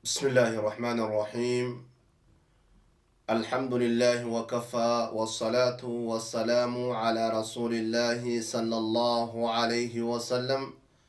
بسم الله الرحمن الرحيم الحمد لله وكفى والصلاة والسلام على رسول الله صلى الله عليه وسلم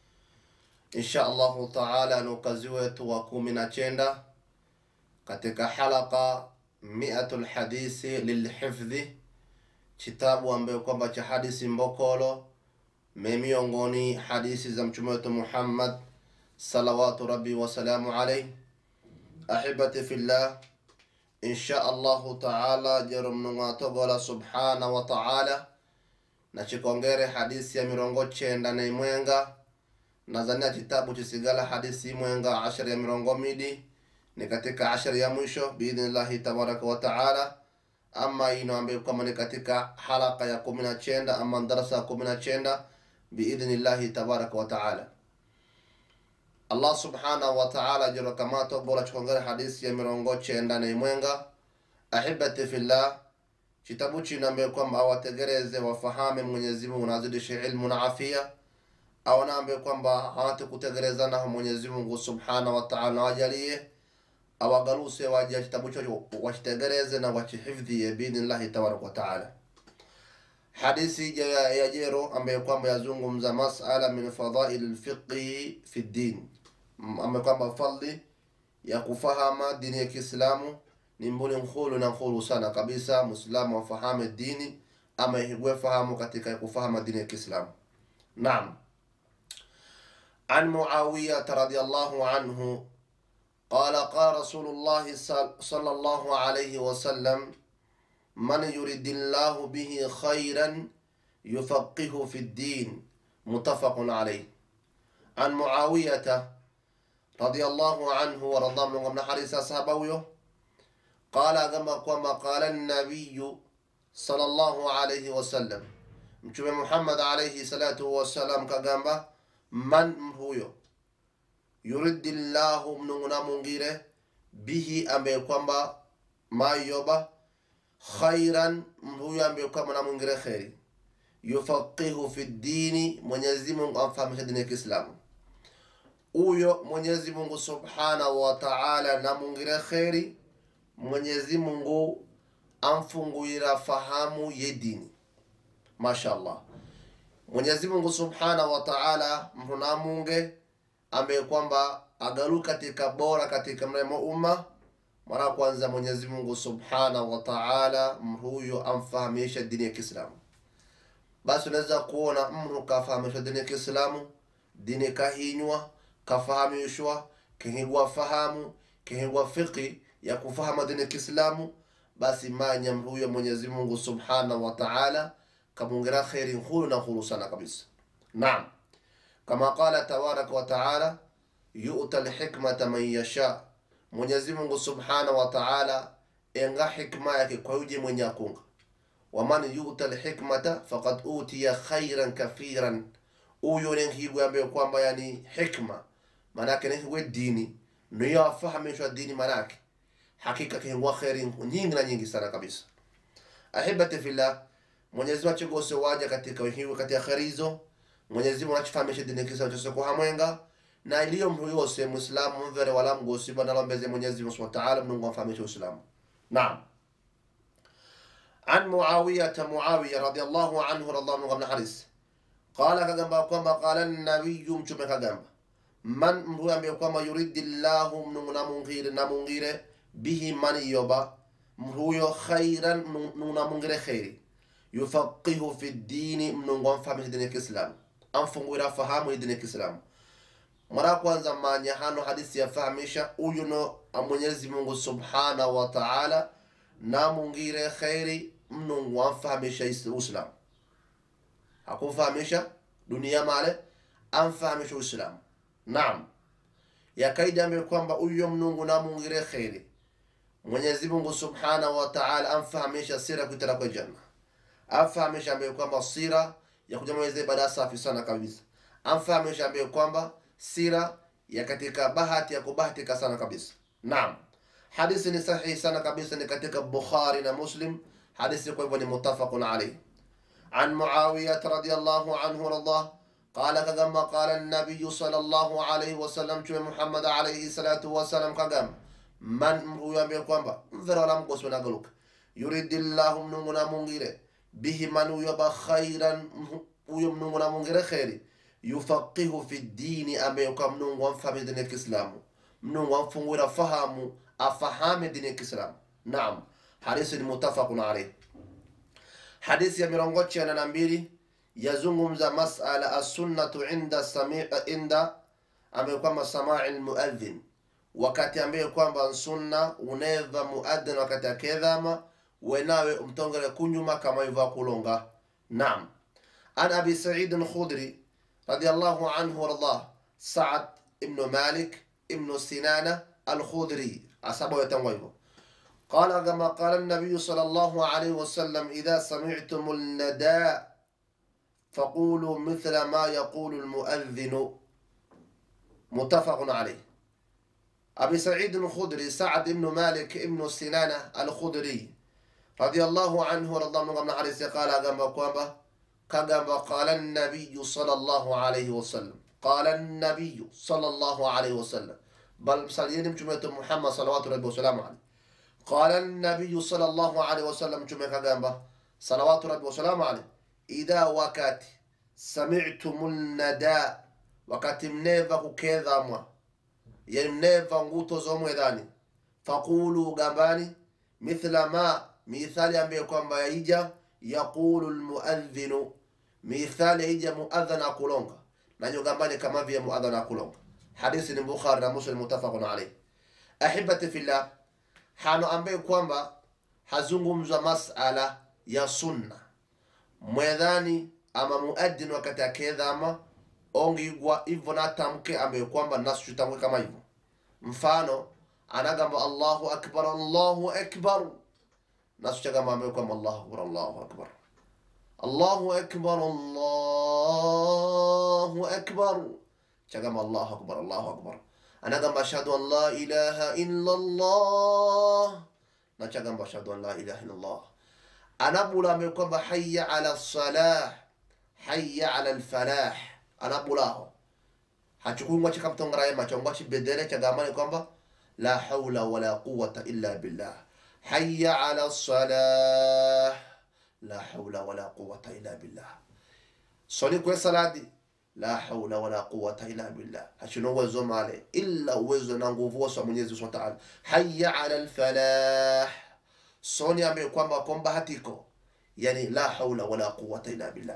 إن شاء الله تعالى نكزوة وكمنا chenda katika halaka miatul hadithi lilhifdhi kitabu ambayo kwamba cha hadisi mbokolo memiongoni hadisi za mtume wetu Muhammad salawatu rabbi wasalamu alaihi ahibati fillah insha allahu taala jero mnung'atogola subhana wa taala na chikongere hadisi ya mirongo chenda na imwenga nazania kitabu chisigala hadisi imwenga ashari ya mirongo midi ni katika ashari ya mwisho biidhnillahi tabaraka wa taala ama ino ambayo kwamba ni katika halaka ya kumi na chenda ama darasa ya kumi na chenda biidhnillahi tabaraka wa taala allah subhanahu wa taala jiro kamato bora chikongere hadisi ya mirongo chenda na imwenga ahibati fillah kitabu chino ambaye kwamba awategereze wafahame mwenyezi mungu nazidishe ilmu na afia au na ambaye kwamba hawate kutegerezanaho mwenyezi mungu subhanahu wa taala wajalie awagaluse wajia kitabu cho wachitegereze na wachihifdhie biidhnillahi tabaraka wa taala hadisi ya, ya jero ambaye kwamba yazungumza masala min fadaili lfiqhi fi ddin ambaye kwamba fadli ya kufahama dini ya kiislamu ni mbuli nkhulu na nkhulu sana kabisa muislamu afahame dini ama ihigwe fahamu katika kufahama dini ya kiislamu naam عن معاوية رضي الله عنه قال قال رسول الله صلى الله عليه وسلم من يريد الله به خيرا يفقهه في الدين متفق عليه عن معاوية رضي الله عنه ورضى من من حديث أصحابه قال كما كما قال النبي صلى الله عليه وسلم mtume muhammad alaihi salatu wassalam kagamba man huyo yuridi llahu mnung'una mungire bihi ambaye kwamba mayoba khairan huyo ambaye kwamba namwingire kheri yufaqihu fi dini mwenyezi mungu amfahamisha dini ya kiislamu huyo mwenyezi mungu subhanahu wa taala namwingire kheri mwenyezi mungu amfunguira fahamu ye dini mashallah mwenyezi mungu subhanahu wa taala mtu namunge ambaye kwamba agalu katika bora katika mremo umma mara kwanza mwenyezi mungu subhanahu wa taala huyo amfahamisha dini ya kiislamu basi unaweza kuona mtu kafahamishwa dini ya kiislamu dini kahinywa kafahamishwa kihigwa fahamu kihigwa fiqi ya kufahama dini ya kiislamu basi manya huyo mwenyezi mungu subhanahu wa taala kamungira kheri nkulu na nkulu sana kabisa naam kama qala tabaraka wa taala yuta lhikmata man yasha mwenyezi mungu subhanahu wa taala enga hikma yake kwa yuje mwenye akunga waman yuta lhikmata fakad utiya khairan kathiran uyo nenkigwe ambaye kwamba yani hikma manake nenkigwe dini niyo afahamishwa dini manake hakika kihingwa kheri nyingi na nyingi sana kabisa ahibati fillah mwenyezi mungu achigose waja katika wihiwe katika kheri hizo mwenyezi mungu achifahamishe dini kisa chose kuhamwenga na iliyo mtu yose muislamu mvere wala mgosi bwana lombeze mwenyezi mungu subhanahu wa ta'ala mungu amfahamishe uislamu naam عن معاوية معاوية رضي الله عنه رضي الله عنه حارس قال كجنبا كما قال النبي مشوم كجنبا من هو أمي كما يريد الله من نمغير نمغير به من يوبا هو خيرا نمغير خيري yufaqihu fi dini mnungu amfahamisha dini ya kiislamu amfunguira fahamu dini ya kiislamu mara kwanza manya hano hadisi yafahamisha uyu no mwenyezi mungu subhanahu wa taala namungire kheri mnungu amfahamisha uislamu hakumfahamisha dunia male amfahamisha uislamu naam yakaidi ambaye kwamba uyo mnungu namungire kheri mwenyezi mungu subhanahu wa taala amfahamisha sira kuitala kwa janna amfahamisha ambaye kwamba sira ya kujamaliza ibada safi sana kabisa amfahamisha ambaye kwamba sira ya katika bahati ya kubahatika sana kabisa naam hadithi ni sahihi sana kabisa ni katika bukhari na muslim hadithi kwa hivyo ni mutafaqun alayhi عن معاوية رضي الله عنه ورضاه qala kagamba qala nabiyu sallallahu alaihi wasallam mtume muhammad alaihi salatu wasalam kagamba man huyo ambaye kwamba mvera wala mgosi nagaluka yuridillahu mnungu na mungire bihi man huyo ba khairan huyo mnungu na mungire kheri yufaqihu fi dini ambaye kwa mnungu amfahami dini ya kiislamu mnungu amfungura fahamu afahame dini ya kiislamu naam hadithi ni mutafaqun alayh hadithi ya mirongo chana na mbili yazungumza masala assunnatu inda sami inda ambaye kwamba samai lmuadhin wakati ambaye kwamba sunna uneva muadhin wakati akedhama wenawe umtongere kunyuma kama iva kulonga naam an abi said alkhudri radiallahu anhu wardah saad ibnu malik ibnu sinana alkhudri asaba wetangwa hivyo قال كما قال النبي صلى الله عليه وسلم إذا سمعتم النداء فقولوا مثل ما يقول المؤذن متفق عليه أبي سعيد الخدري سعد بن مالك بن سنانة الخدري رضي الله عنه ورضى الله عنه عليه قال كما قام كما قال النبي صلى الله عليه وسلم قال النبي صلى الله عليه وسلم بل سليم جملة محمد صلوات الله وسلامه عليه قال النبي صلى الله عليه وسلم جمعة كجنبه صلوات ربي وسلامه عليه إذا وقت سمعتم النداء وقت منيفا كذا مwa yani mneva nguto zomwedhani faqulu gambani mithla ma mithali ambaye kwamba yaija yaqulu lmuadhinu mithali yaija muadhan akulonga nanyo gambani kama vile muadhan akulonga hadithi ni bukhari na muslim mutafaqun alayh ahibati fillah hano ambaye kwamba hazungumzwa masala ya sunna mwedhani ama muadhin wakati akedhama ongigwa hivyo natamke ambaye kwamba nasutamke kama hivyo mfano anagamba allahu akbar allahu akbar nasuchagamba ambaye kwamba allahu akbar allahu akbar allahu akbar allahu akbar chagamba allahu akbar allahu akbar anagamba ashhadu an la ilaha illa allah nachagamba ashhadu an la ilaha illa allah anabula ambaye kwamba hayya ala salah hayya ala alfalah anabulaho hachukui ngwachi kamtongaraye macho ngwachi bedere chagamani kwamba la haula wala quwata illa billah hayya ala salah la haula wala quwata illa billah soni kwe saladi la haula wala quwata illa billah hachuna uwezo male illa uwezo na nguvu wasa mwenyezi subhanahu wa ta'ala hayya ala alfalah soni ambaye kwamba kwamba hatiko yani la haula wala quwata illa billah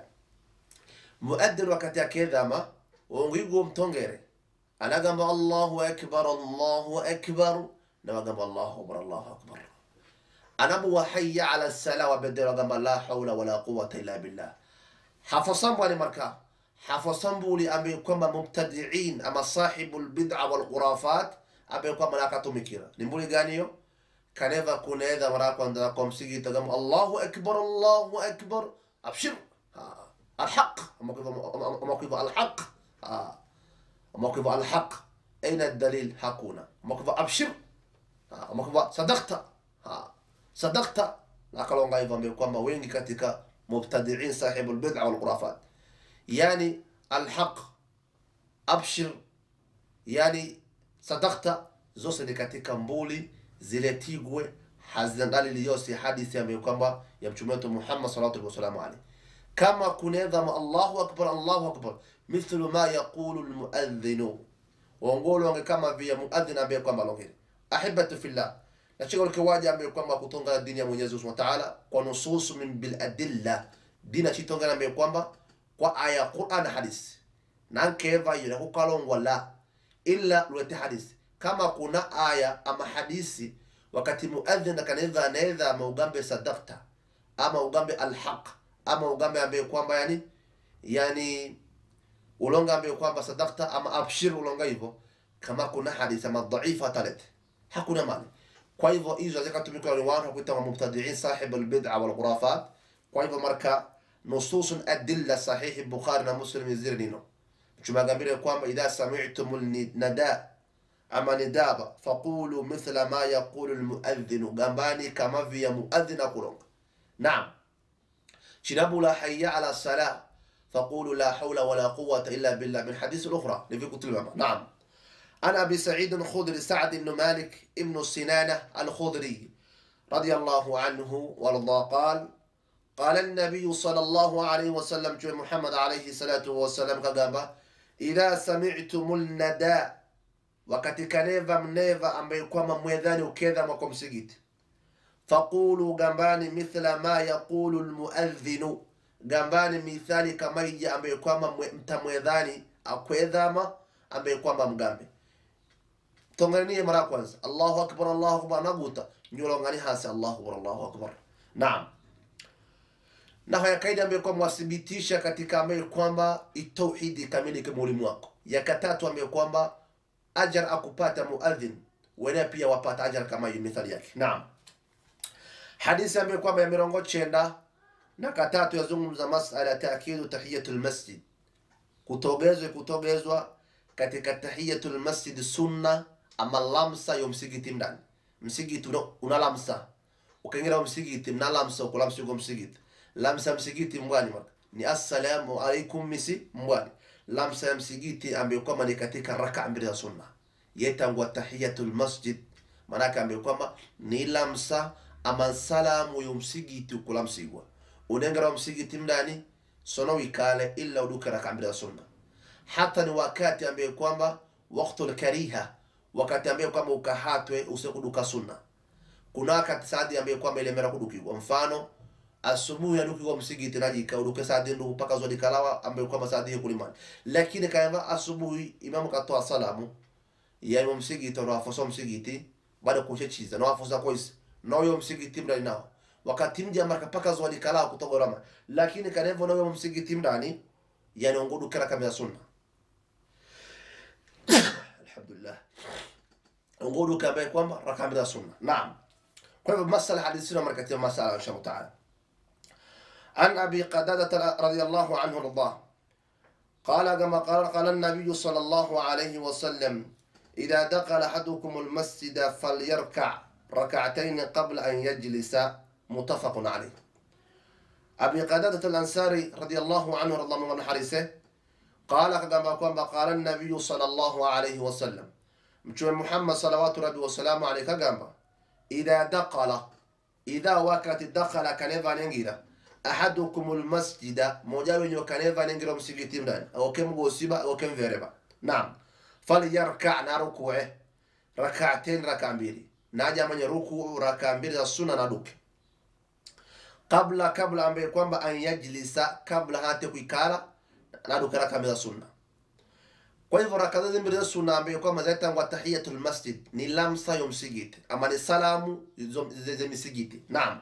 muadhin wakati akedhama ongigo mtongere anagamba allahu akbar allahu akbar nawagamba allahu akbar allahu akbar anabuwa hayya ala sala wabedere wagamba la haula wala quwata illa billah hafosambwani marka hafosambuli ambaye kwamba mubtadiin ama sahibu lbid'a walkhurafat ambaye kwamba nakatumikira ni mbuli gani hiyo kaneva kunedha mara kwanza kwa msigita gamba allahu akbar allahu akbar abshir الحق موقف الحق آه. موقف الحق أين الدليل حقنا موقف أبشر آه. موقف صدقت آه. صدقت nakalonga hivyo ambayo kwamba wengi katika mubtadiin sahibu lbid'a walkhurafat yani alhaq abshir yani sadakta zose ni katika mbuli ziletigwe hazina dalili yose hadithi ambayo kwamba ya mtume wetu muhammad sallallahu wasalamu alaihi kama kunedhama allahu akbar allahu akbar mithlu ma yaqulu lmuadhinu wongolo wange kama vile muadhin ambaye kwamba longere ahibatu fillah nachigolke waja ambaye kwamba kutongana dini ya mwenyezi subhanahu wa ta'ala kwa nususu min bil adilla dina chitongana ambaye kwamba kwa aya qur'an hadisi nankeva yule kukalongwa la illa lwete hadisi kama kuna aya ama hadisi wakati muadhin akanedha anedha ama ugambe sadakta ama ugambe alhaq ama ugambe ambaye kwamba yani yani ulonga ambaye kwamba sadakta ama abshir ulonga hivyo kama kuna hadithi ama dhaifa talete hakuna mali kwa hivyo hizo zikatumika ni watu kuita mubtadiin sahib albid'a wal khurafat kwa hivyo marka nusus adilla sahih bukhari na muslim zirnino tumagambire kwamba idha sami'tum nada ama nidaba faqulu mithla ma yaqulu almuadhdhin gambani kama vya muadhdhin akulonga naam chinabula hayya ala salah فقولوا لا حول ولا قوة إلا بالله من حديث الأخرى لفي كتب نعم عن أبي سعيد الخدري سعد بن مالك ابن سنانة الخدري رضي الله عنه وارضاه قال قال النبي صلى الله عليه وسلم جو محمد عليه الصلاة والسلام كغابا إذا سمعتم النداء wakati kaneva mneva ambaye kwamba mwedhani ukedha mwako msigiti faqulu gambani mithla ma yaqulu lmuadhinu gambani mithali kama ija ambaye kwamba mwe- mtamwedhani akwedhama ambaye kwamba mgambe tonganie mara ya kwanza allahu akbar allahu akbar naguta nyolongani hasi allahu akbar allahu akbar naam na haya kaida ambayo kwamba wathibitisha katika ambayo kwamba itauhidi kamili kama ulimu wako ya tatu ambayo kwamba ajar akupata muadhin wenyewe pia wapata ajar kama hiyo mithali yake naam hadithi ambayo kwamba ya mirongo chenda na katatu yazungumza masala ya taakidu tahiyatul masjid kutogezwa kutogezwa katika tahiyatul masjid sunna ama lamsa yo msigiti mndani msigiti una, una lamsa ukaingira msigiti mna lamsa ukulamsa yuko msigiti lamsa msigiti mbwani maka ni assalamu alaikum misi mbwani lamsa ya msigiti ambayo kwamba ni katika raka mbili za sunna yetangwa tahiyatul masjid manake ambayo kwamba ni lamsa ama salamu yo msigiti ukulamsigwa unengera msigiti mndani sono wikale illa uduke raka mbili za sunna hata ni wakati ambaye kwamba waktul kariha wakati ambaye kwamba ukahatwe usikuduka sunna kuna wakati saadi ambaye kwamba ilemera kudukigwa mfano asubuhi adukigwa msigiti najika uduke saadi ndu mpaka zodi kalawa ambaye kwamba saadi hiyo kulimani lakini kayamba asubuhi imamu katoa salamu ya imam msigiti ndo afoso msigiti baada kushe chiza no afosa koisi no yo msigiti mdani nao wakati mja marka paka zodi kalawa kutogorama lakini kanevo no yo msigiti mdani yani ongudu kera kamera sunna alhamdulillah ongudu kamera kwamba rakamera sunna naam kwa hivyo masala hadithi na markatia masala insha Allah taala عن أبي قتادة رضي الله عنه رضاه قال كما قال قال النبي صلى الله عليه وسلم إذا دخل أحدكم المسجد فليركع ركعتين قبل أن يجلس متفق عليه أبي قتادة الأنصاري رضي الله عنه رضي الله عنه حريسه قال كما كما قال النبي صلى الله عليه وسلم مشوى محمد صلوات ربي وسلامه عليه كما إذا دخل إذا وقت دخل كنفا ننجيرا ahadukum lmasjida moja wenye kaneva nengira msikiti mndani awoke mgosiba awoke mvereba naam falyarka na rukue rakaten raka mbili naja mwenye ruku raka mbili za sunna na duke kabla kabla ambaye kwamba an yajlisa kabla hate kuikala na duke raka mbili za sunna kwa hivyo raka hizi mbili za sunna ambaye kwamba zaitangwa tahiyatul masjid ni lamsa yo msikiti ama ni salamu za misikiti naam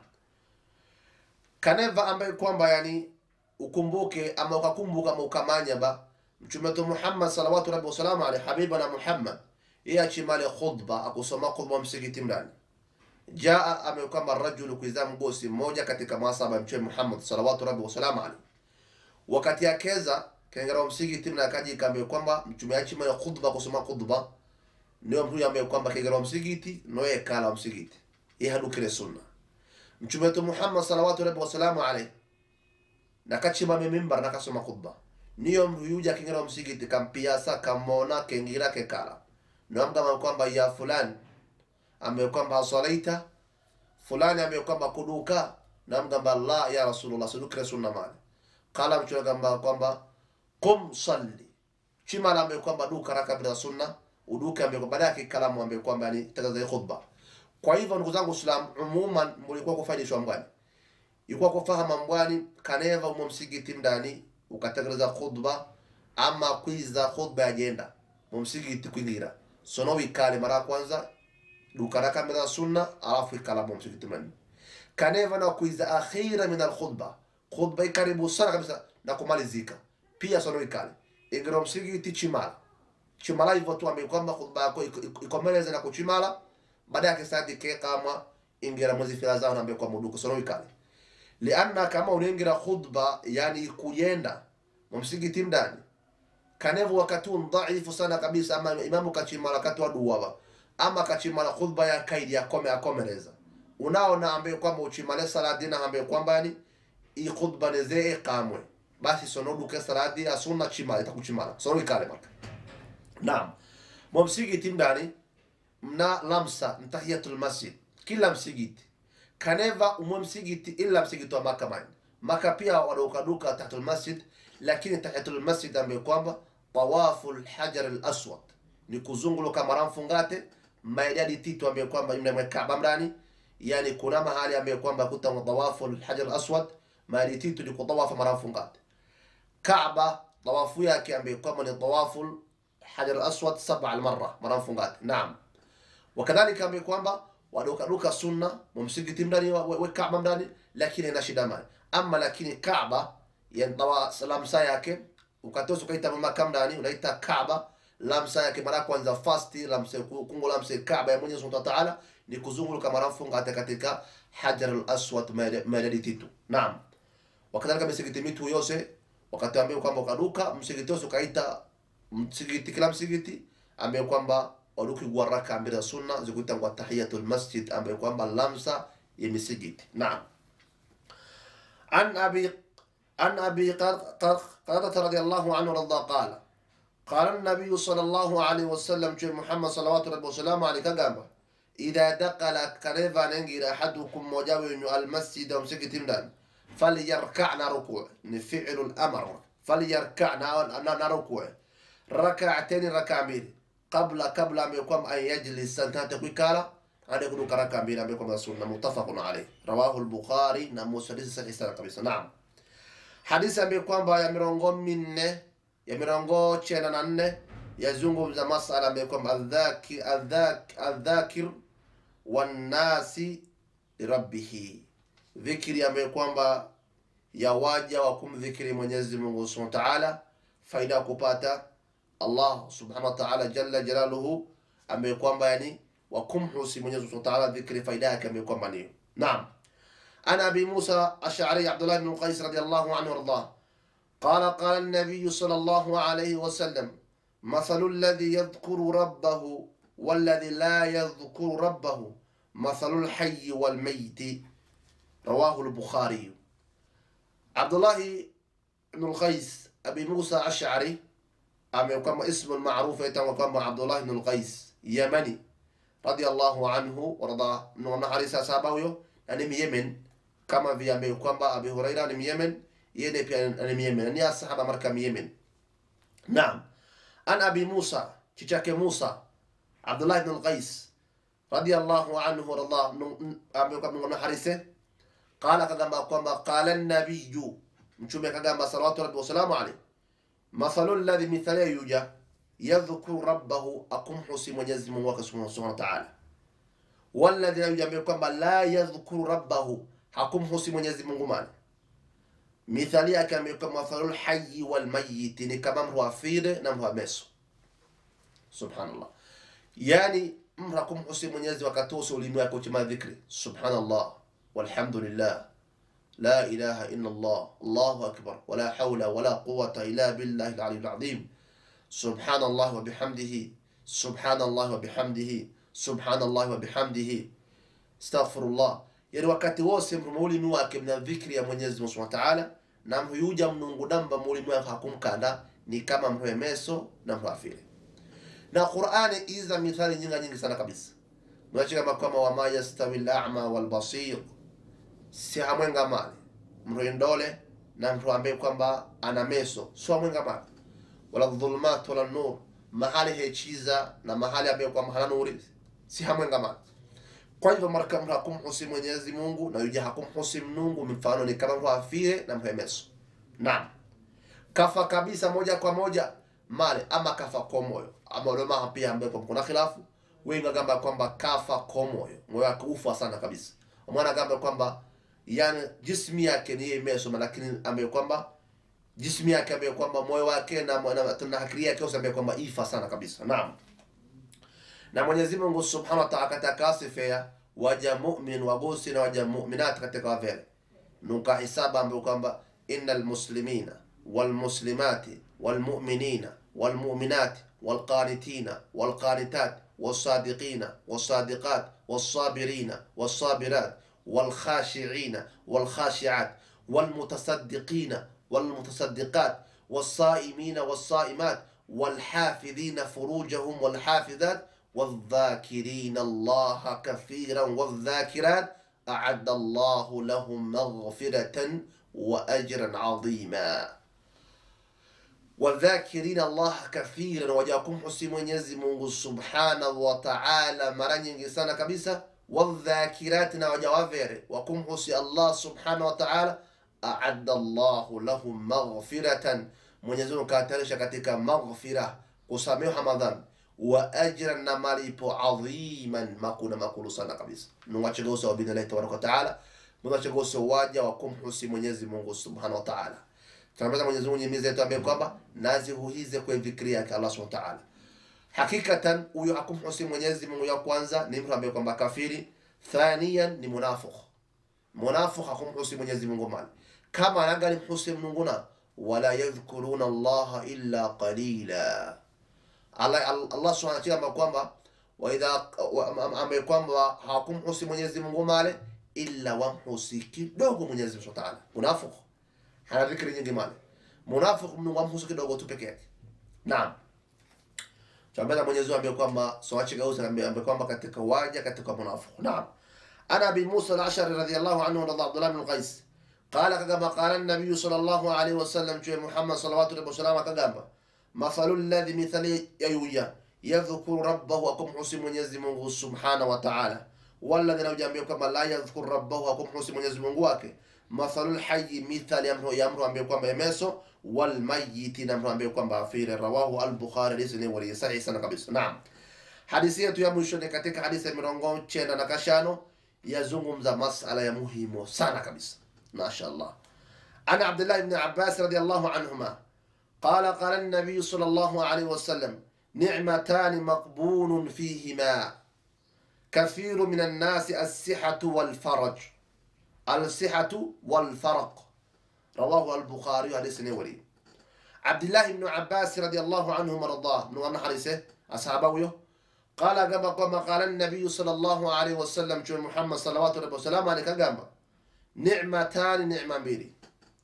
kaneva ambaye kwamba yani ukumbuke ama ukakumbuka ama ukamanya ba mtume wetu Muhammad salawatu rabbi wasalamu alayhi habibana Muhammad yeye achimale khutba akusoma khutba msikiti ndani jaa amekwamba rajulu kuiza mgosi mmoja katika masaba ya mtume Muhammad salawatu rabbi wasalamu alayhi wakati akeza kengera msikiti na akaji kambe kwamba mtume achimale khutba kusoma khutba ndio mtu ambaye kwamba kengera msikiti noye kala msikiti yeye hadukire sunna mtume wetu Muhammad salawatu rabbi wasalamu alayhi nakachimame mimbar nakasoma khutba niyo mruyuja kingira msikiti kampiasa kamona kengira kekala nomgama kwamba ya fulani ambaye kwamba asalaita fulani ambaye kwamba kuduka namgamba la ya rasulullah sudukire sunna mali kala mtume gamba kwamba qum salli chimala ambaye kwamba duka raka bila sunna uduka ambaye kwamba yake kalamu ambaye kwamba ni tagaza khutba kwa hivyo ndugu zangu Islam, umuman mulikuwa kufaidishwa mbwani, ilikuwa kufahama mbwani kaneva umo msikiti mndani ukategeleza khutba ama kwiza khutba yagenda mu msikiti kwingira sono wikale mara ya kwanza dukara kamera sunna alafu ikala mu msikiti mndani kaneva na kwiza akhira min alkhutba khutba ikaribu sana kabisa na kumalizika pia sono wikale ingira msikiti chimala chimala hivyo tu ambaye kwamba khutba yako ikomeleze na kuchimala baada yake sadi ke kama ingira mwezi fila zao nambe kwa muduko sono ikale lianna kama unaingira khutba yani kuyenda msikiti ndani kanevu wakati dhaifu sana kabisa ama imamu kachimala wakati wa duwa ama kachimala khutba ya kaidi ya kome akomereza unaona ambaye kwamba uchimale sala dina ambaye kwamba yani i khutba nezee iqamwe basi sonoduke saladi ya sunna chimala itakuchimala sono ikale marka naam mo msigiti mdani mna lamsa mtahiyatul masjid kila msigiti kaneva umwe msigiti illa msigiti wa maka mani maka pia wadukaduka tahtul masjid lakini tahiyatul masjid ambayo kwamba tawafu lhajar laswad ni kuzunguluka mara mfungate maidadi titu ambayo kwamba mna Kaaba mdani yani kuna mahali ambayo kwamba kuta tawafu lhajar laswad maidadi titu ni kutawafa mara mfungate Kaaba tawafu yake ambayo kwamba ni tawafu hajar aswad saba almarra mara mfungate naam wakadhalika ambayo kwamba wadukaduka sunna mumsigiti mdani we Kaaba mdani lakini ina shida mani ama lakini Kaaba yantawa lamsa yake ukatosa ukaita maka mdani unaita Kaaba lamsa yake mara kwanza fasti lamsa kungo lamsa Kaaba ya Mwenyezi Mungu Taala ni kuzunguluka mara mfungate katika hajar al-aswad madadi titu naam wakadhalika misigiti mitu yose wakati ambao kwamba ukaduka msigiti wose ukaita msigiti kila msigiti ambaye kwamba waduki raka mbili za sunna zikuitangwa tahiyatul masjid ambaye kwamba lamsa ya misigiti naam an abi an abi qadata radiyallahu anhu radha qala قال النبي صلى الله عليه وسلم شيخ محمد صلوات الله وسلامه عليه كغامبا إذا دخل كريفا ننجر أحدكم مجاوين المسجد ومسكت مدان فليركعنا ركوع نفعل الأمر فليركعنا ركوع ركعتين ركعتين قبل قبل أن يقوم أن يجلس سنتات كويكالا أن يكون ركعة بين أن يقوم السنة متفق عليه رواه البخاري نموس حديث صحيح kabisa naam hadithi ambayo kwamba ya mirongo minne ya mirongo chena na nne yazungumza masala ambayo kwamba aldhakir aldhakir wannasi lirabbihi dhikri ambayo kwamba ya waja wa kumdhikiri Mwenyezi Mungu Subhanahu wa Ta'ala, faida ya kupata Allah Subhanahu wa Ta'ala jalla jalaluhu, ambaye kwamba yani wa kumhusi Mwenyezi Mungu Subhanahu wa Ta'ala, dhikri faida yake ambayo kwamba niyo. Naam, ana Abi Musa Ash'ari Abdullah ibn Qais radiyallahu anhu warḍah قال قال النبي صلى الله عليه وسلم مثل الذي يذكر ربه والذي لا يذكر ربه مثل الحي والميت رواه البخاري عبد الله بن القيس أبي موسى أشعري أم كما اسم المعروف يتم كما عبد الله بن القيس يمني رضي الله عنه ورضى من حارسة سابويو يعني يمن كما في أبي كما أبي هريرة من يمن يدي في أن يمن أن الصحابة مركم يمن نعم أن أبي موسى تشاك موسى عبد الله بن القيس رضي الله عنه ورضى أبي كما من حارسة qala akagamba kwamba qala nabiyu mtume akagamba salawatu rabbi wasalamu alayhi mathalu alladhi mithalia yuja yadhkuru rabbahu akumhusi mwenyezi mungu wake subhanahu wa ta'ala walladhi yuja ambaye kwamba la yadhkuru rabbahu hakumhusi mwenyezi mungu mani mithali yake ambaye kwamba mathalu lhayi walmayiti ni kama mtu afire na mtu ameso subhanallah yani mtu hakumhusi mwenyezi wakati wose ulimi wake uchima dhikri subhanallah والحمد لله لا إله إلا الله الله أكبر ولا حول ولا قوة إلا بالله العلي العظيم سبحان الله وبحمده سبحان الله وبحمده سبحان الله وبحمده استغفر الله yani wakati wose mulimi wake mna dhikri ya Mwenyezi Mungu Subhanahu wa Ta'ala na mhuyuja mnungu damba mulimi wake hakumkanda ni kama mhwemeso na mhafile na Qur'ani iza mithali nyingi nyingi sana kabisa mwachika kama wama yastawi al-a'ma wal basir si hamwenga mali mtu ndole na mtu ambaye kwamba ana meso sio hamwenga mali wala dhulumat wala nur mahali hechiza na mahali ambaye kwamba hana nuri si hamwenga mali kwa hivyo marka mtu hakumhusi Mwenyezi Mungu na yuja hakumhusi Mungu mfano ni kama mtu afie na mhemeso naam kafa kabisa moja kwa moja male ama kafa kwa moyo ama ulema pia ambaye kuna khilafu wengi wagamba kwamba kafa kwa moyo moyo wake ufa sana kabisa mwana gamba kwamba yani jismi yake ni imesoma lakini ambaye kwamba jismi yake ambaye kwamba moyo wake na na, na akili yake ambaye kwamba ifa sana kabisa naam na Mwenyezi Mungu Subhanahu wa Ta'ala katakasifia waja mu'min wagusi na waja mu'minat katika vile nuka hisaba ambaye kwamba innal muslimina wal muslimati wal mu'minina wal mu'minat wal qanitina wal qanitat والصادقين والصادقات والصابرين والصابرات والخاشعين والخاشعات والمتصدقين والمتصدقات والصائمين والصائمات والحافظين فروجهم والحافظات والذاكرين الله كثيرا والذاكرات أعد الله لهم مغفرة وأجرا عظيما wadhakirina Allah kathiran, waja kumhusi Mwenyezi Mungu subhanahu wa ta'ala mara nyingi sana kabisa. Wadhakirati, na waja wavere wakumhusi Allah subhanahu wa ta'ala. Aadda Allahu lahum maghfiratan, Mwenyezi Mungu katarisha katika maghfira, kusameha madhambi wa ajran, na malipo adhiman, makuna makulu sana kabisa. Nungachegose wa bidnillahi tabaraka wa ta'ala, nungachegose waja wakumhusi Mwenyezi Mungu subhanahu wa ta'ala tunapata Mwenyezi Mungu nyimiza yetu ambaye kwamba nazihuhize kwa dhikri yake Allah Subhanahu wa Ta'ala. Hakikatan huyo hakumhusi Mwenyezi Mungu ya kwanza ni mtu ambaye kwamba kafiri, thaniyan ni munafiq. Munafiq hakumhusi Mwenyezi Mungu mali. Kama anagali mhusi Mungu na wala yadhkuruna Allah illa qalila. Allah Allah Subhanahu wa Ta'ala kwamba wa idha ambaye kwamba hakumhusi Mwenyezi Mungu mali illa wamhusi kidogo Mwenyezi Mungu Subhanahu wa Ta'ala. Munafiq hana dhikri nyingi male munafiki Mungu amhusu kidogo tu peke yake. Naam, tuambia Mwenyezi Mungu ambaye kwamba soache gauza ambaye kwamba katika waja katika munafiki. Naam, ana abi Musa al-Ashari radhiyallahu anhu wa Abdullah bin Qais qala kama qala an-nabiy sallallahu alayhi wa sallam tu Muhammad sallallahu alayhi wa sallam akagamba mathalu alladhi mithali yayuya yadhkuru rabbahu akumhusi Mwenyezi Mungu subhanahu wa ta'ala walladhi naujambia kwamba la yadhkuru rabbahu akumhusi Mwenyezi Mungu wake mathalul hayyi mithali ya mtu ya mtu ambaye kwamba emeso wal mayyiti na mtu ambaye kwamba afire rawahu al bukhari hadithi ni wali sahihi sana kabisa naam hadithi yetu ya mwisho ni katika hadithi ya mirongo chenda na kashano yazungumza masala ya muhimu sana kabisa mashaallah ana abdullah ibn abbas radiyallahu anhuma قال قال النبي صلى الله عليه وسلم نعمتان مقبول فيهما كثير من الناس الصحة والفرج الصحة والفرق رواه البخاري حديث نوري عبد الله بن عباس رضي الله عنه مرضاه من أن حديثه أصحابه قال كما كما قال النبي صلى الله عليه وسلم شو محمد صلوات الله وسلامه عليك كما نعمتان نعمة mbili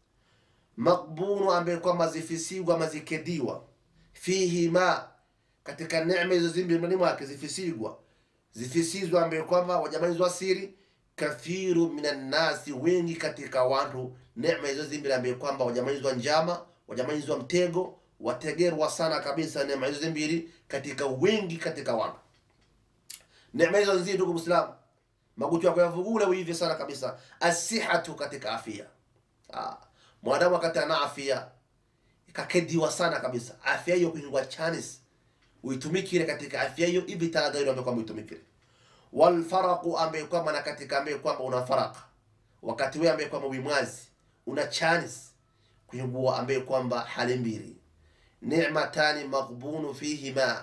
maqbunu ambaye kwamba zifisigwa ama zikediwa fihima katika neema hizo zimbi ndani mwake zifisigwa zifisizwa ambaye kwamba wajamalizwa siri kathiru minan nasi, wengi katika watu, neema hizo zimbili ambaye kwamba wajamalizwa njama, wajamalizwa mtego, wategerwa sana kabisa neema hizo zimbili katika wengi katika watu. Neema hizo nzuri, ndugu Muislamu, maguchu yako yavugule uivi sana kabisa. Asihatu, katika afya. Ah, mwanadamu wakati ana afya ikakediwa sana kabisa, afya hiyo kuingwa chanis uitumikire katika afya hiyo hivi tanagairo ambaye kwamba uitumikire walfaraqu ambaye kwamba na katika ambaye kwamba una faraka wakati wewe ambaye kwamba wimwazi una chance kuibua ambaye kwamba hali mbili ni'matani maghbunu fihima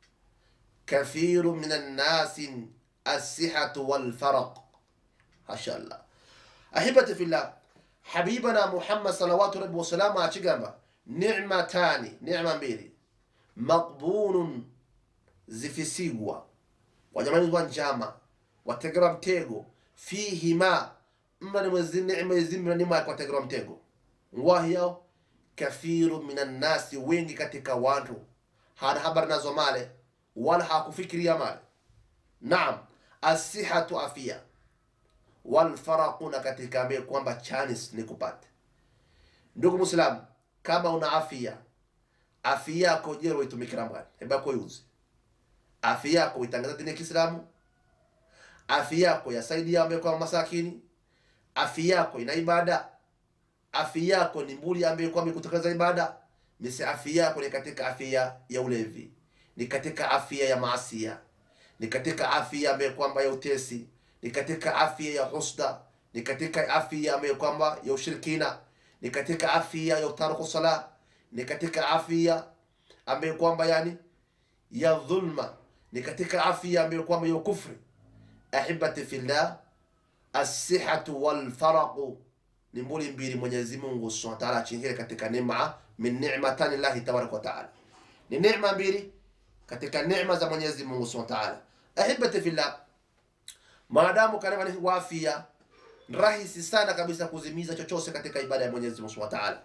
kathiru min annasi as-sihhatu wal faraq mashallah ahibati fillah habibana muhammad salawatu rabbi wasalamu achigamba ni'matani ni'ma mbili maqbunun zifisigwa wanyamalizwa njama wategerwa mtego fihima mrani mwezi neema zimra nima kwategerwa mtego ngwahiyo kathiru minan nasi wengi katika watu hana habari nazo male wala hakufikiria male naam asihatu afia walfaraqu na katika ambaye kwamba chanis ni kupata ndugu muislamu kama una afia afia yako jero itumikira mbali heba ko yuzi afya yako itangaza dini ya Kiislamu, afya yako yasaidia ambaye kwa masakini, afya yako ina ibada, afya yako ni mbuli ambaye kwa kutekeleza ibada. Misi afya yako ni katika afya ya ulevi, ni katika afya ya maasia, ni katika afya ambaye kwamba ya utesi, ni katika afya ya husda, ni katika afya ambaye kwamba ya ushirikina, ni katika afya ya utaruku sala, ni katika afya ambaye kwamba yani ya dhulma ni katika afya ambayo kwamba ya kufri. Ahibati fillah, assihatu walfaraqu ni mbuli mbili Mwenyezi Mungu subhanahu wa ta'ala achingie katika neema min ni'matani llahi tabaraka wa ta'ala, ni neema mbili katika neema za Mwenyezi Mungu subhanahu wa ta'ala. Ahibati fillah, maadamu karema ni wafia, rahisi sana kabisa kuzimiza chochote katika ibada ya Mwenyezi Mungu subhanahu wa ta'ala.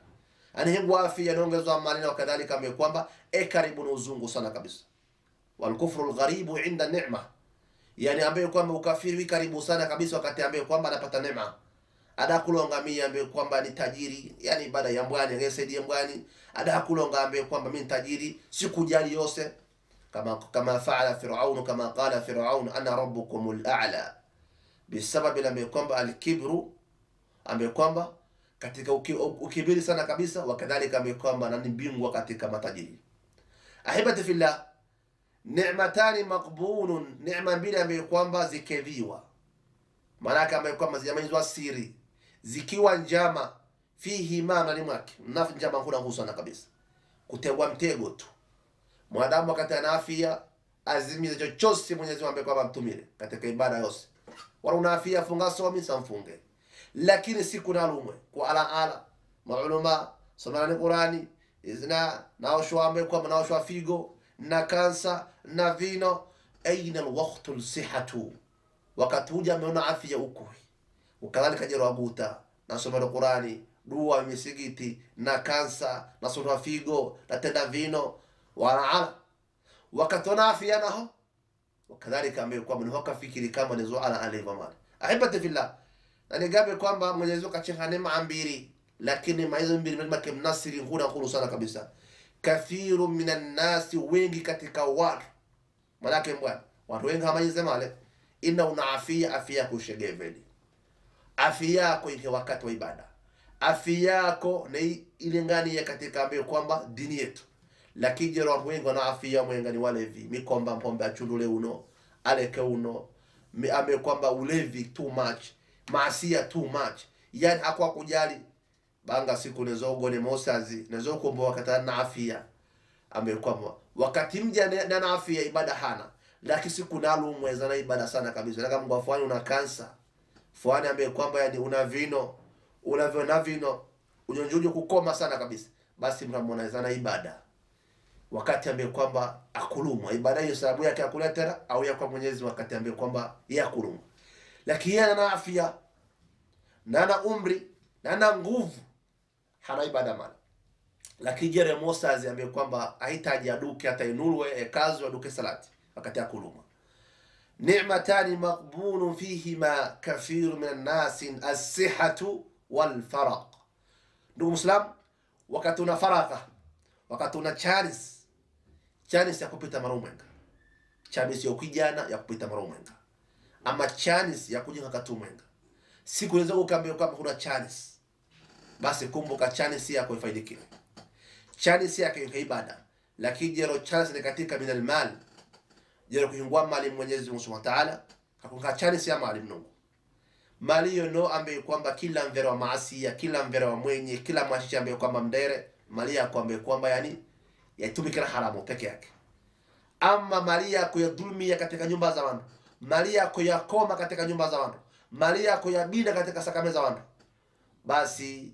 ani hengu afia naongezwa mali na kadhalika ambaye kwamba e karibu na uzungu sana kabisa walkufru lgharibu inda nema yani ambaye kwamba ukafiri wi karibu sana kabisa wakati ambaye kwamba anapata nema adakulonga mi ambaye kwamba ni tajiri yani baada ya mbwani angesaidie mbwani adakulonga ambaye kwamba mi ni tajiri sikujali yose kama kama faala firaun kama qala firaun ana rabbukum lala bisababi ambaye kwamba alkibru ambaye kwamba katika uki, ukibiri sana kabisa wakadhalika ambaye kwamba nani bingwa katika matajiri ahibati fillah ni'matani maqbulun neema mbili ambayo kwamba zikedhiwa maanake ambayo kwamba zijamalizwa siri zikiwa njama fihi ma ndani mwake mnafi njama huna husana kabisa kutegwa mtego tu mwanadamu wakati ana afya azimize chochote Mwenyezi Mungu ambaye kwamba mtumile katika ibada yose wala una afya funga somi samfunge lakini siku nalumwe kwa ala ala maulama somani Qurani izna naoshwa ambaye kwamba naoshwa figo na kansa na vino aina alwaqtu lsihatu wakati huja ameona afya ukui ukadhalika jero abuta nasomero qurani dua misigiti na kansa nasoma figo natenda vino wanaala wakati ona afya naho wakadhalika ambaye kwamba niho kafikiri kama nizo ala alivyo mali ahibati fillah na nigabe kwamba Mwenyezi Mungu kachenga neema mbili lakini maizo mbili mema kimnasiri huna khulu sana kabisa kathiru minan nasi wengi katika watu manake bwana watu wengi hamanyize male ina una afia afia yako ushegeveli afia yako ile wakati wa ibada afia yako na ilingania katika ambayo kwamba dini yetu lakini jero watu wengi wana afia mwenga ni walevi mikomba mpombe achundule uno aleke uno mi- ame kwamba ulevi too much maasia too much yani akwa kujali banga siku nezogone mosazi nezokombo wakati na afia ambaye kwamba wakati mja ne- na na afya ibada hana lakini siku nalumweza na ibada sana kabisa laka mungu afanye una kansa fuani ambaye kwamba yani una vino unavyo na vino unyonjuji kukoma sana kabisa basi mnamwoneza na ibada wakati ambaye kwamba akulumwa ibada hiyo sababu yake akuletera au ya kwa mwenyezi wakati ambaye kwamba yeye akulumwa lakini yeye ana afya na ana umri na ana nguvu hana ibada mala lakini jere mosazi ambaye kwamba ahitaji aduke hata inulwe ekazwe aduke salati wakati akuluma ni'matani maqbulun fihima kathiru min annasi assihatu walfaraq ndugu muslim wakati una faraka wakati una charis chanis ya kupita mara umwenga chanis ya ukijana ya kupita mara umwenga ama chanis ya kujenga katu umwenga siku unaweza ukaambia kwamba kuna chanis basi kumbuka chanis yako ifaidikile chanis yake ni ibada lakini jero chanis ni katika min almal jero kuhingwa mali mwenyezi mungu subhanahu wa ta'ala hakunga chanis ya mali mnungu mali hiyo no ambaye kwamba kila mvere wa maasia kila mvere wa mwenye kila mwachicha ambaye kwamba mdere mali yako ambaye kwamba yani yatumikira haramu peke yake ama mali yako ya dhulmia katika nyumba za watu mali yako ya koma katika nyumba za watu mali yako ya bida katika sakame za watu basi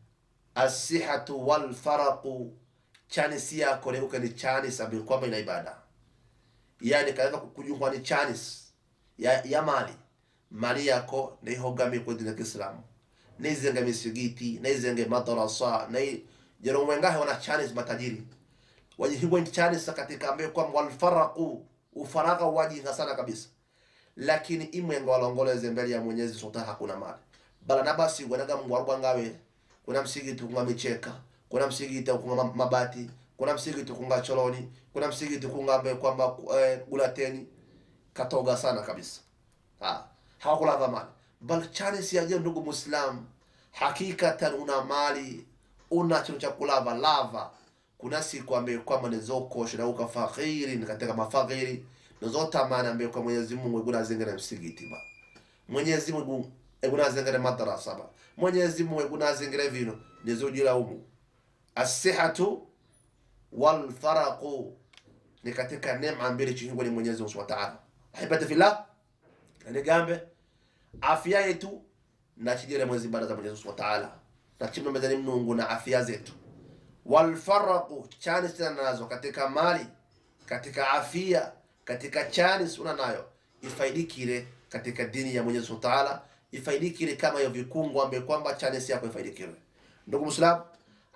asihatu walfaraqu chanisi yako leuke ni chanis ambayo kwamba ina ibada yani katika kujungwa ni chanis ya, ya mali mali yako naihogami kwa dini ya Kiislamu naizenge misigiti naizenge madarasa na jero mwengahe wana chanis matajiri wajihingwa ni chanis katika ambayo kwamba walfaraqu ufaraka wajinga sana kabisa lakini imwenga walongoleze mbele ya Mwenyezi Sultan hakuna mali bala na basi wanaga mwarwa ngawe kuna msigiti kunga micheka kuna msigiti kunga ma- mabati kuna msigiti kunga choloni kuna msigiti kunga ambaye kwamba eh, gulateni katoga sana kabisa ha hawakulava mali bal chanisi ya ndugu muislam hakikatan una mali una chino cha kulava lava kuna siku ambaye kwamba nizokosha na uka fakiri ni katika mafakiri nizotamani ambaye kwa Mwenyezi Mungu eguna zingere msigiti ba Mwenyezi Mungu eguna zingere madarasa ba Mwenyezi Mungu eguna zingere vino nizojila umu asihatu wal faraqu ni katika neema mbili chihingwa ni Mwenyezi Mungu Subhanahu wa Ta'ala ahibati fillah nigambe afya yetu na chijire mwezi ibada za Mwenyezi Mungu Subhanahu wa Ta'ala na chimno mezani mnungu na afya zetu walfaraqu chanis tena nazo katika mali katika afya katika chanis una nayo ifaidikire katika dini ya Mwenyezi Mungu Ta'ala ifaidikire kama hiyo vikungu ambaye kwamba chanis yako ifaidikire ndugu muislam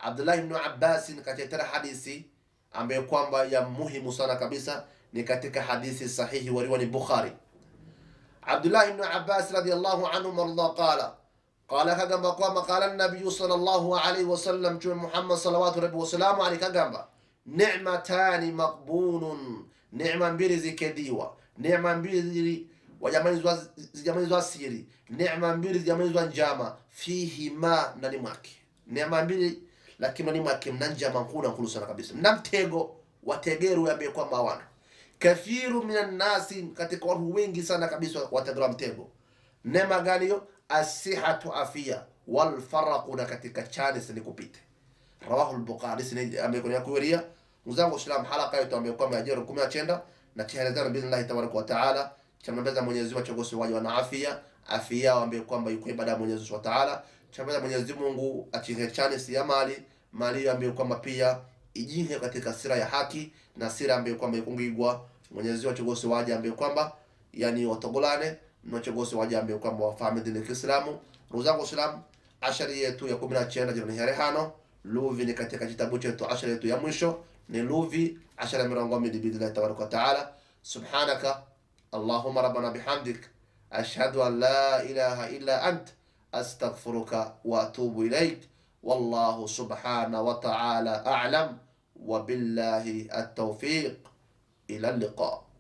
Abdullah ibn Abbas katetera hadithi ambayo kwamba ya muhimu sana kabisa, ni katika hadithi sahihi waliwa ni Bukhari. Abdullah ibn Abbas radiyallahu anhu marda qala qala kagamba kwamba qala nabiyu sallallahu alayhi wasallam, Mtume Muhammad salawatu rabbi wasalamu alayhi kagamba, ni'matani maqbunun, neema mbili zikediwa, neema mbili zijamanizwa siri, neema mbili zijamanizwa njama, fihi ma ndani mwake, neema mbili lakini ndani mwake mna njama nkuna nkulu sana kabisa, mna mtego wategeru ambaye kwamba hawana kathiru minan nasi, katika watu wengi sana kabisa wategera mtego. Neema gani hiyo? Asihatu afia wal faraqu, na katika chani sini kupite. Rawahu al-Bukhari sini amekuwa kuweria mzangu Islam halaka yetu ambayo kwamba ajira 19 na tihalazana billahi tabaraka wa taala chamnambeza Mwenyezi Mungu chogosi waje wana afya afya yao ambayo kwamba yuko ibada ya Mwenyezi Mungu wa taala chamnambeza Mwenyezi Mungu achihe chani si ya mali mali ambayo kwamba pia ijinge katika sira ya haki na sira ambayo kwamba ikungigwa Mwenyezi Mungu chogosi waje ambayo kwamba yani watogolane na chogosi waje ambayo kwamba wafahamu dini ya Kiislamu ruzangu Islam ashari yetu ya 19 jirani harehano luvi ni katika kitabu chetu ashara yetu ya mwisho ni luvi ashara mirongo mbili biidhnillahi tabaraka wa taala subhanaka allahumma rabbana bihamdik ashhadu an la ilaha illa ant astaghfiruka wa atubu ilaik wallahu subhana wa ta'ala a'lam wa billahi at-tawfiq ila al-liqa